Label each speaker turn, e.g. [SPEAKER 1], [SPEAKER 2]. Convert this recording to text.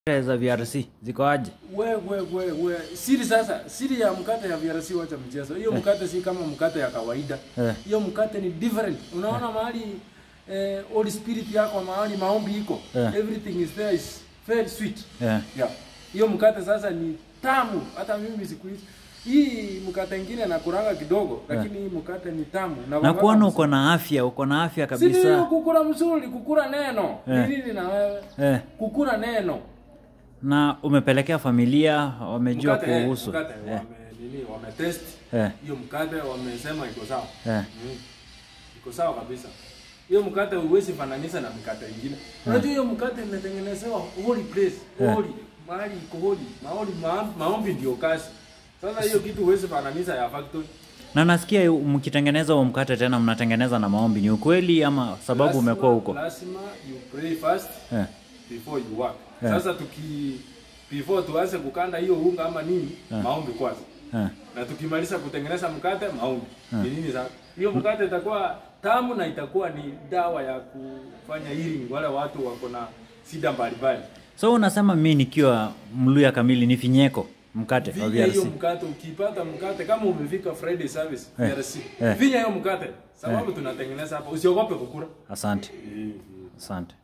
[SPEAKER 1] za VRC ziko aje?
[SPEAKER 2] we we we we siri sasa siri ya mkate ya VRC wacha mchezo hiyo mkate si kama mkate ya kawaida
[SPEAKER 1] Eh.
[SPEAKER 2] hiyo mkate ni different unaona mahali eh, Holy Spirit yako mahali maombi iko
[SPEAKER 1] Eh.
[SPEAKER 2] everything is there is very sweet
[SPEAKER 1] Eh.
[SPEAKER 2] yeah hiyo mkate sasa ni tamu hata mimi siku hizi hii mkate ingine nakuranga kidogo lakini hii mkate ni tamu
[SPEAKER 1] Na kuona uko na afya, uko na afya
[SPEAKER 2] si ndio
[SPEAKER 1] kabisa.
[SPEAKER 2] kukura mzuri kukura neno
[SPEAKER 1] Eh.
[SPEAKER 2] ni nini na wewe
[SPEAKER 1] Eh.
[SPEAKER 2] kukura neno
[SPEAKER 1] Na umepelekea familia, wamejua
[SPEAKER 2] Mkate, eh,
[SPEAKER 1] kuhusu.
[SPEAKER 2] mkate
[SPEAKER 1] Eh.
[SPEAKER 2] wame nini wametest
[SPEAKER 1] Eh.
[SPEAKER 2] hiyo mkate wamesema iko sawa
[SPEAKER 1] Eh.
[SPEAKER 2] mm. iko sawa kabisa hiyo mkate huwezi fananisha na mkate ingine unajua hiyo mkate imetengenezewa holy place
[SPEAKER 1] Eh.
[SPEAKER 2] holy mahali iko holy maombi ma, maombi ndio kazi sasa hiyo kitu huwezi fananisha ya factory
[SPEAKER 1] Na nasikia mkitengeneza huo mkate tena mnatengeneza na maombi. Ni ukweli ama sababu
[SPEAKER 2] Lazima-
[SPEAKER 1] umekuwa huko?
[SPEAKER 2] lazima you pray first
[SPEAKER 1] Eh.
[SPEAKER 2] before you work
[SPEAKER 1] Eh.
[SPEAKER 2] sasa tuki before tuanze kukanda hiyo unga ama nini
[SPEAKER 1] Eh.
[SPEAKER 2] maombi kwanza
[SPEAKER 1] Eh.
[SPEAKER 2] na tukimaliza kutengeneza mkate maombi ni nini sasa hiyo mkate itakuwa tamu na itakuwa ni dawa ya kufanya healing wale watu wako na shida mbalimbali
[SPEAKER 1] So unasema mimi nikiwa Mluya kamili ni finyeko mkate wa
[SPEAKER 2] vinya hiyo
[SPEAKER 1] VRC.
[SPEAKER 2] mkate ukipata mkate kama umefika Friday service
[SPEAKER 1] Eh.
[SPEAKER 2] VRC
[SPEAKER 1] Eh.
[SPEAKER 2] vinya hiyo mkate sababu tunatengeneza hapa usiogope kukura
[SPEAKER 1] Asante. Asante.